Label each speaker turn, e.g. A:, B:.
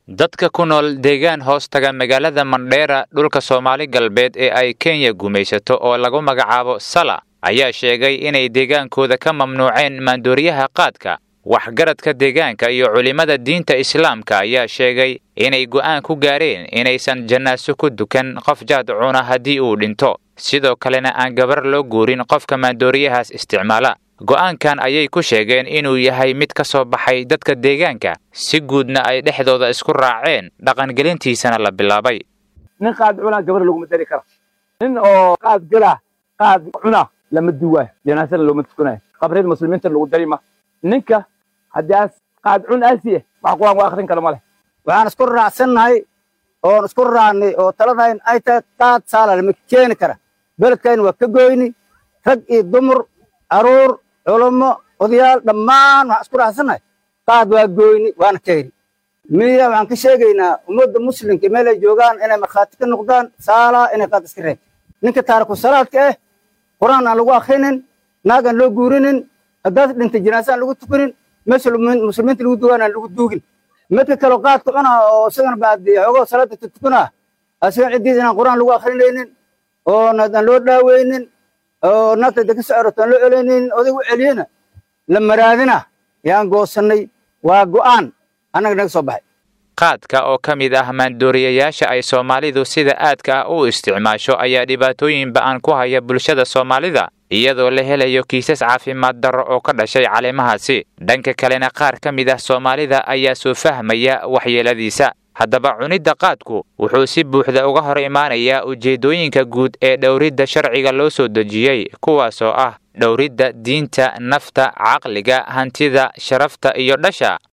A: dadka ku nool deegaan hoos taga magaalada mandheera dhulka soomaali galbeed ee ay kenya gumaysato oo lagu magacaabo sala ayaa sheegay inay deegaankooda ka mamnuuceen maandooriyaha qaadka waxgaradka deegaanka iyo culimmada diinta islaamka ayaa sheegay inay go'aan ku gaareen inaysan jannaaso ku dukan qof jaad cuna haddii uu dhinto sidoo kalena aan gabar loo guurin qofka maandooriyahaas isticmaala go'aankan ayay ku sheegeen inuu yahay mid ka soo baxay dadka deegaanka si guudna ay dhexdooda isku raaceen dhaqangelintiisana la bilaabay
B: nin qaad cunaa gabar laguma dari kara nin oo qaad gala qaad cuna lama duwaayo janaasana looma tukanayo qabriyada muslimiinta lagu dari ma ninka haddii aas qaad cun aasiye wax quraan waa akhrin kara ma leh
C: waxaan isku raacsannahay oon isku raacnay oo taladayn ay tahay qaad saala lama keeni kara beledkayna waa ka goyni rag iyo dumar caruur culummo odayaal dhammaan waxaan isku raacsannahay qaad waa goyni waana keeni miya waxaan ka sheegaynaa ummadda muslimka meel ay joogaan inay markhaati ka noqdaan saalaa inay qaad iska reeb ninka taariku salaadka ah qur-aan aan lagu akhrinin naag aan loo guurinin haddaad dhintay janaasa aan lagu tukanin meesha muslimiinta lagu dugaan aan lagu duugin midka kaleo qaadka cunaa oo isagana baadi xoogoo salaada tutukanaa asigan ciddiis inaan qur-aan lagu akhrinaynin oo aan loo dhaaweynin oo naagta deka socoroto aan loo celaynin odag u celiyena la maraadina yaan goosannay waa go'aan annaga naga soo baxay
A: qaadka oo ka mid ah maandooriyayaasha ay soomaalidu sida aadka ah u isticmaasho ayaa dhibaatooyin ba'an ku haya bulshada soomaalida iyadoo la helayo kiisas caafimaad darro oo ka dhashay caleemahaasi dhanka kalena qaar ka mid ah soomaalida ayaa soo fahmaya waxyeeladiisa haddaba cunidda qaadku wuxuu si buuxda uga hor imaanayaa ujeeddooyinka guud ee dhowridda sharciga loo soo dejiyey kuwaasoo ah dhowridda diinta nafta caqliga hantida sharafta iyo dhasha